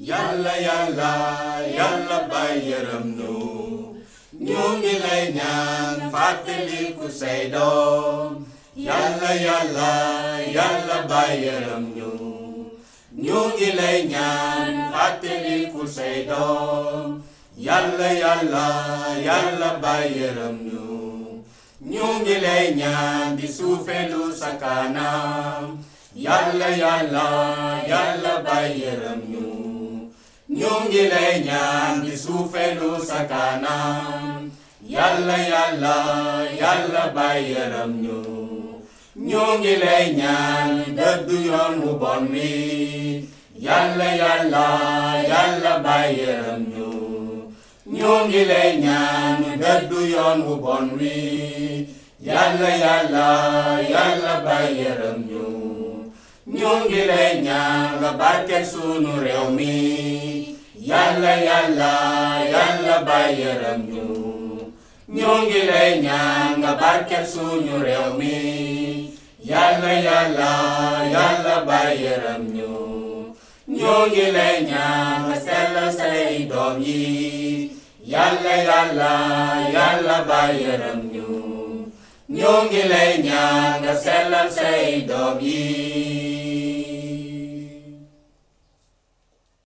yàlla yàlla yàlla bay yërëm ñu ñu ngi lay ñaan fàttaliku say doom yàlla yàlla yàlla bay yërëm ñu ñu ngi lay ñaan fàttaliku say doom yàlla yàlla yàlla bay yërëm ñu ñu ngi lay ñaan di suufelu sa kanam yàlla yàlla yàlla bay yërëm ñu ñu ngi lay ñaan di suufelu sa kanam yàlla yàlla yàlla bay yërëm ñu ñu ngi lay ñaan dëddu yoon wu bon wi yàlla yàlla yàlla bay yërëm ñu ñu ngi lay ñaan dëddu yoon wu bon wi yàlla yàlla yàlla bay yërëm ñu ñu ngi lay ñaan nga barkeel sunu réew mi yàlla yàlla yàlla bay yërëm ñu ñu ngi lay ñaan nga barkeel sunu réew mi yàlla yàlla yàlla bay yërëm ñu ñu ngi lay ñaan nga sellal say doom yi yàlla yàlla yàlla bay yërëm ñu ñu ngi lay ñaan nga sellal say doom yi